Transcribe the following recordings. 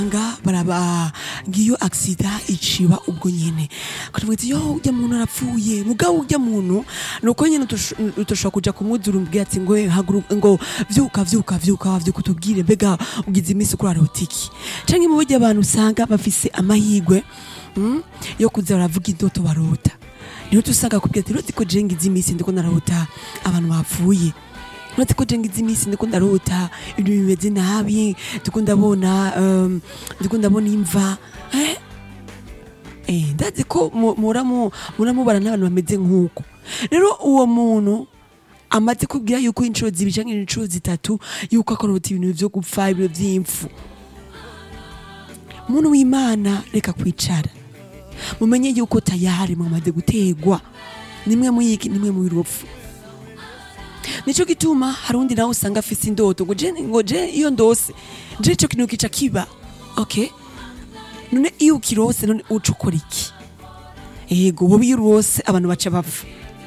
nga baraba ngiyo aksida iciba ubwo nyene karavuga yo urya muntu arapfuye mugabo urya muntu nuko nyene utoshobora kuja kumwuzura umbwira ati ngo haguruka ngo vyuka vyuka vyuka vyuka utubwire mbega ugize imisi kurarota iki canke mu buryo abantu usanga bafise amahigwe mm, yo kuza baravuga indoto barota niho tusanga kubwira ati roti ko je ngize imisi ndiko narota abantu bapfuye uretse ko jenga izi minsi ndiko ndarota ibintu bimeze nabi ndiko ndabona um, ndiko ndabona imva eh? Eh, ndazi ko mu- muramu muramubara n'abantu bameze nk'uko rero uwo muntu amaze kubwira yuko inshuro zibiri canke inshuro zitatu yuko akorota ibintu vyo gupfa ibintu vy'impfu muntu w'imana reka kwicara mumenye yuko tayari mwamaze gutegwa nimwe muyiki nimwe muyirupfu nico gituma hari undi nawe usanga afise indoto ngo je ngo je iyo ndose je ico kintu kica kiba okay none iyo ukirose none uca ukora iki ego wowe iyo urose abantu baca bapfa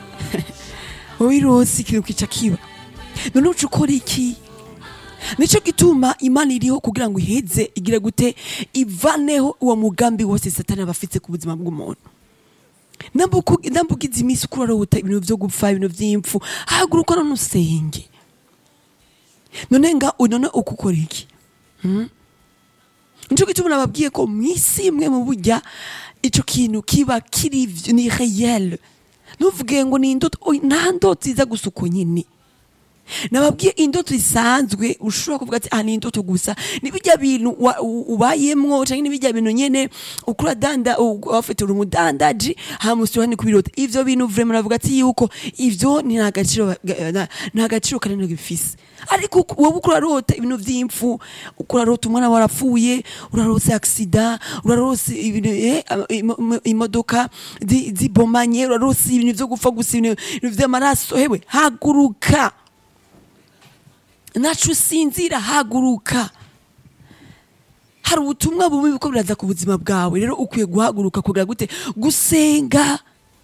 wowe iyo urose ikintu kica kiba none uca ukora iki nico gituma imana iriho kugira ngo iheze igira gute ivaneho uwo mugambi wose satani aba afise ku buzima bw'umuntu nambugize iminsi uko urarota ibintu vyo gupfa ibintu vy'impfu haguruka none usenge none nga none ukukora iki Hmm? nico gituma nababwiye ko mw'isi imwe mu burya ico kintu kiba kiri vy- ni réel ntuvuge ngo ni indoto oya, nta ndoto iza gusa uko nyene nababwiye indoto isanzwe ushobora kuvuga ati ah ni indoto gusa ni bijya bintu wa- u- ubayemwo canke ni bijya bintu nyene ukura danda wafite uri umudandaji hamusura ni kubirota ivyo bintu vraiment navuga ati yuko ivyo ni nta gaciro ga- na- nta gaciro kanini bifise ariko uku- wowe uko urarota ibintu vy'impfu uko urarota umwana warapfuye urarose accident urarose ibintu eh, ama- imo- imo- imodoka zi- zibomanye urarose ibintu vyo gupfa gusa ibintu ibintu vy'amaraso hewe haguruka nacu usinzira haguruka hari ubutumwa bubi buko biraza ku buzima bwawe rero ukwiye guhaguruka kugira gute gusenga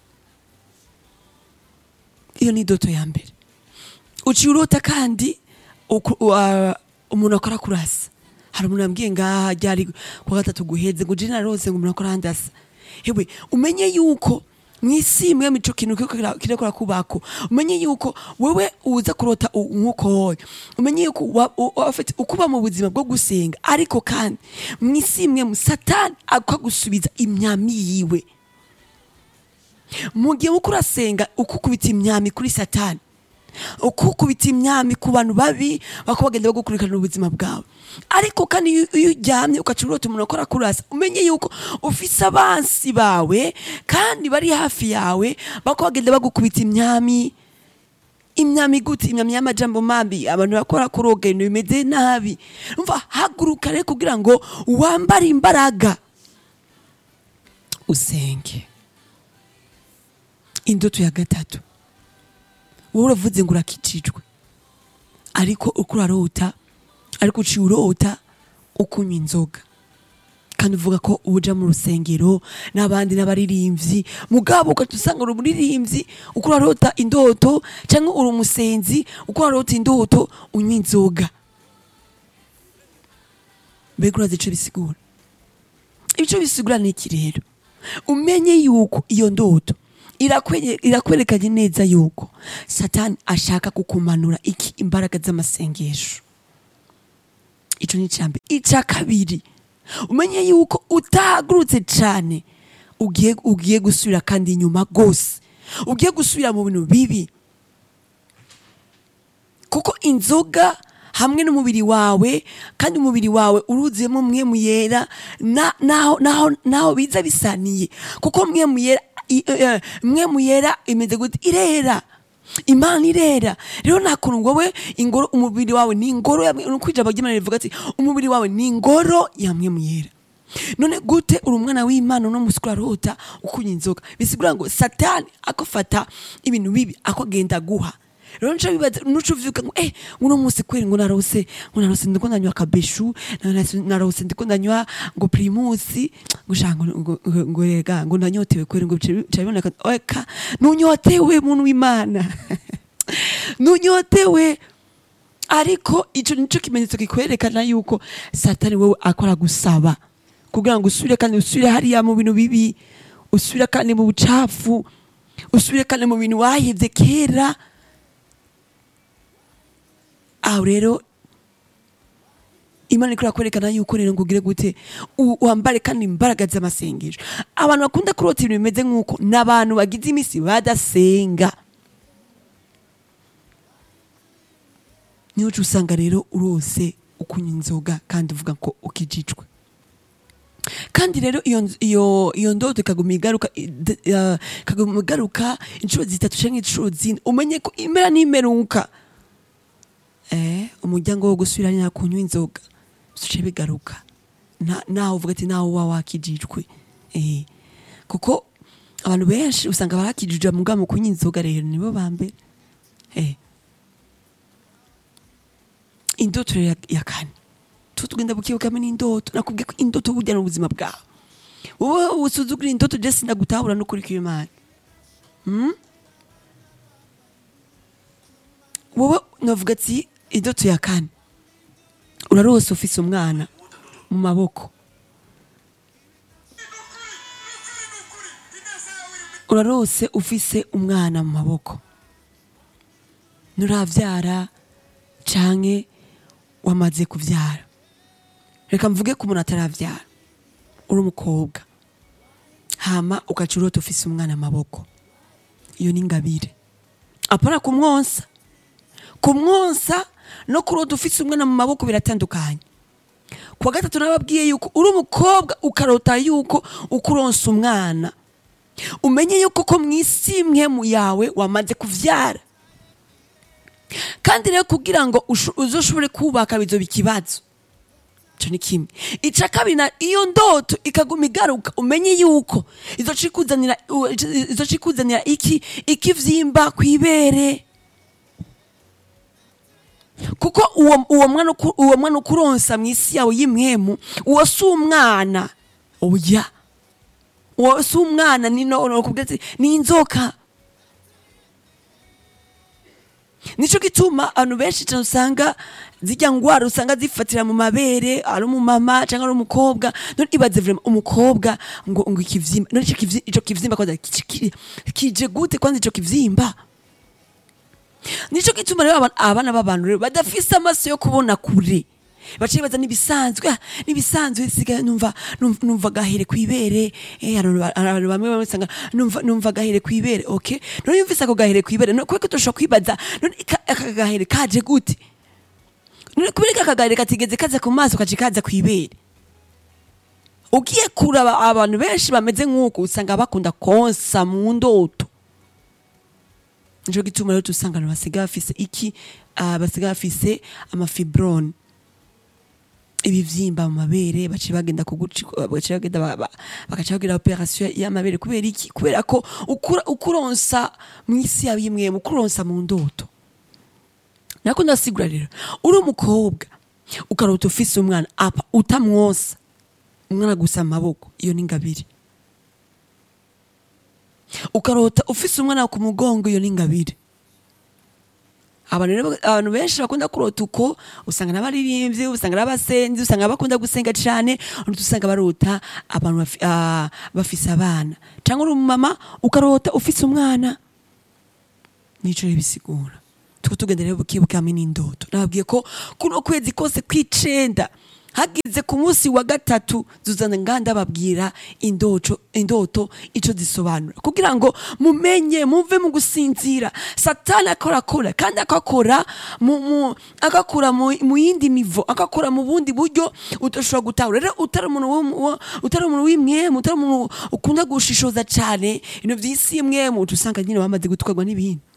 iyo ni doto ya mbere uciye urota kandi uku- wa- umuntu akora kurasa hari umuntu yambwiye ngaha ryari kuwa gatatu guheze ngo jina rose ngo umuntu akora handasa hewe umenye yuko mw'isi imwe mico kintu kiriko kira- kirakora kubako umenye yuko wewe uza kurota u- nk'uko hoye umenye yuko wa- u- wafite ukuba mu buzima bwo gusenga ariko kandi mw'isi imwe mu satani akagusubiza imyami yiwe mu gihe uko urasenga ukukubita imyami kuri satani ukukubita imyami ku bantu babi bako bagenda bagukurikirana ubuzima bwawe ariko kandi iyo iyo uryamye ugaca urota umuntu akora kurasa umenye yuko ufise abansi bawe kandi bari hafi yawe bako bagenda bagukubita imyami imyami gute imyami y'amajambo mabi abantu bakora kuroga ibintu bimeze nabi umva haguruka rero kugira ngo wambare imbaraga usenge indoto ya gatatu wowe uravuze ngo urakijijwe ariko uko urarota ariko uciye urota ukunywa inzoga kandi uvuga ko uja mu rusengero n'abandi n'abaririmbyi mugabo ugaca usanga uri umuririmbyi uko urarota indoto cyangwa uri umusenzi uko urarota indoto unywa inzoga mbega urazi ico bisigura ico bisigura ni iki rero umenye yuko iyo ndoto irakwenye- irakwerekanye neza yuko satani ashaka kukumanura iki imbaraga z'amasengesho ico ni icambere ica kabiri umenye yuko utahagurutse cane ugiye ugiye gusubira kandi inyuma gose ugiye gusubira mu bintu bibi kuko inzoga hamwe n'umubiri wawe kandi umubiri wawe uruzuyemo mwemu yera na- naho naho naho biza bisaniye kuko mwemu yera i- eh, mwemu yera imeze gute irera imana irera rero nta kuntu wowe ingoro umubiri wawe ni ingoro ya nuko ijambo ry'imana rivuga ati umubiri wawe ni ingoro ya mwemu yera none gute uri umwana w'imana uno musi urarota ukunywa inzoga bisigura ngo satani akofata ibintu bibi akogenda guha rero nca bibaza nuca uvyuka ngo eh uno musi kweri ngo narose ngo narose ndiko ndanywa kabeshu narose- narose ndiko ndanywa ngo primusi ngo sha ngo ngo- ngo- ngo rega ngo nanyotewe kweri ngo bica bica biboneka eka nunyotewe muntu w'imana nunyotewe ariko ico nico kimenyetso kikwerekana yuko satani wewe akora gusaba kugira ngo usubire kandi usubire hariya mu bintu bibi usubire kandi mu bucafu usubire kandi mu bintu wahevye kera aho rero imana ikora kwerekana yuko rero ngo ugire gute u- wambare kandi imbaraga z'amasengesho abantu bakunda kurota ibintu bimeze nk'uko ni abantu bagize iminsi badasenga niho uca usanga rero urose ukunywa inzoga kandi uvuga ko ukijijwe kandi rero iyo nz- iyo iyo ndoto ikaguma igaruka i- d- ya- ikaguma igaruka inshuro zitatu canke inshuro zine umenye ko impera n'imeruka eh umuryango wo gusubiranya kunywa inzoga bice bigaruka Na- naho uvuga ati naho uba wakijijwe eh kuko abantu benshi usanga barakijijwe muga mu kunywa inzoga rero nibo ba mbere eh indoto rero ya- ya kane tutugenda bukibukamo n'indoto nakubwiye ko indoto burya ni ubuzima bwawe wowe usuzugura indoto je sindagutahura n'ukuri kw'imana Hmm? wowe navuga ati indoto ya kane urarose ufise umwana mu maboko urarose ufise umwana mu maboko nturavyara canke wamaze kuvyara reka mvuge ko umuntu ataravyara uri umukobwa hama ugaca urota ufise umwana mu maboko iyo ni ingabire apana kumwonsa kumwonsa no kurota ufise umwana mu maboko biratandukanye kuwa gatatu nababwiye yuko uri umukobwa ukarota yuko ukuronsa umwana umenye yuko ko mw'isi imwe mu yawe wamaze kuvyara kandi rero kugira ngo usho- uzoshobore kubaka bizoba ikibazo ico ni kimwe ica kabiri na iyo ndoto ikaguma igaruka umenye yuko izoca ikuzanira u- izoca ikuzanira iki ikivyimba kw'ibere kuko uwo uwo mwana uku- uwo mwana ukuronsa mw'isi yawe y'imwemu uwo si umwana oya uwo si umwana ni no nokubwira ati ni inzoka nico gituma abantu benshi cyane usanga zijya ngwara usanga zifatira mu mabere ari umumama cyangwa ari umukobwa none ibaze vraiment umukobwa ngo ngo ikivyimba none ico kivyi- ico kivyimba kwanza ki- ki- kije gute kwanza ico kivyimba nico gituma rero abana- abana b'abantu rero badafise amaso yo kubona kure baciye baza nibisanzwe ah, nibisanzwe siga numva numva- numva gahere kwibere eh abantu ba- abantu bamwe bamwe usanga numva numva gahere kwibere okay none yumvise ako gahere kwibere none kweko toshobora kwibaza none ika- aka gahere kaje gute none kubera aka gahere katigeze kaza ku maso kaje kaza kwibere ugiye kuraba abantu benshi bameze nk'uko usanga bakunda konsa mu ndoto nico gituma rero tusanga abantu basigaye bafise iki ah, basigaye bafise amafibrone ibivyimba mu mabere baciye bagenda kuguci baciye bagenda ba- ba- bagaca bagira operation y'amabere kubera iki kubera ko ukura ukuronsa mw'isi yawe imwe ukuronsa mu ndoto nako ndasigura rero uri umukobwa ukarota ufise umwana apa utamwosa umwana gusa amaboko iyo ni ingabire ukarota ufise umwana ku mugongo iyo ni ingabire abantu rero abantu benshi bakunda kurota uko usanga n'abaririmbyi usanga n'abasenzi usanga bakunda gusenga cyane undi usanga barota abantu bafi- ah, bafise abana cyangwa uri umumama ukarota ufise umwana nico rero bisigura tuko tugenda rero bukibukamo n'indoto nababwiye ko kuno kwezi kose kw'icenda hagize ku munsi wa gatatu zuzana nganda babwira indoto indoto ico zisobanura kugira ngo mumenye muve mu gusinzira satani akora akora kandi akakora mu, mu akakora mu, mu yindi nivo akakora mu bundi buryo utoshobora gutahura rero utari umuntu w'um- wa- utari umuntu w'imwemu utari umuntu ukunda gushishoza cane ibintu vy'isi imwemu uca usanga nyine bamaze gutwarwa n'ibintu